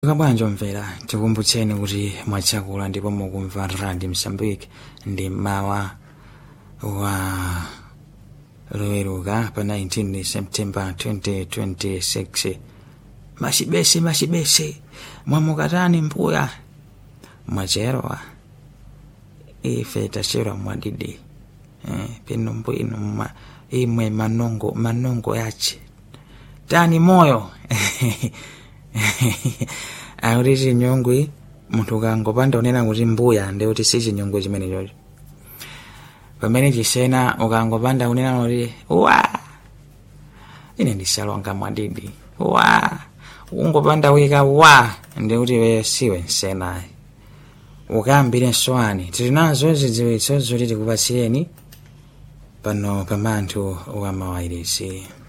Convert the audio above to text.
kabwanjo mvera tikumbutseni kuti mwachakula ndipo mukumva radi msambiki ndi mawa wa loweruka pa 19 september 2026 machibese machibese mwamukatani mbuya mwacherowa ife tachera mwadidi eh, pino mbwino ma, imwe manongo manongo yache tani moyo akuti chinyongwi munthu ukangopanda unena kuti mbuya ndi kuti si chinyongwi chimene chocho pamene chisena ukangopanda unena kuti wa ine ndisalonga mwadidi wa ungopanda wika wa ndi kuti we siwe nsenayi ukambire nswani tili nazo zidziwitso zoti tikupatsireni pano pamanthu wamawayirisi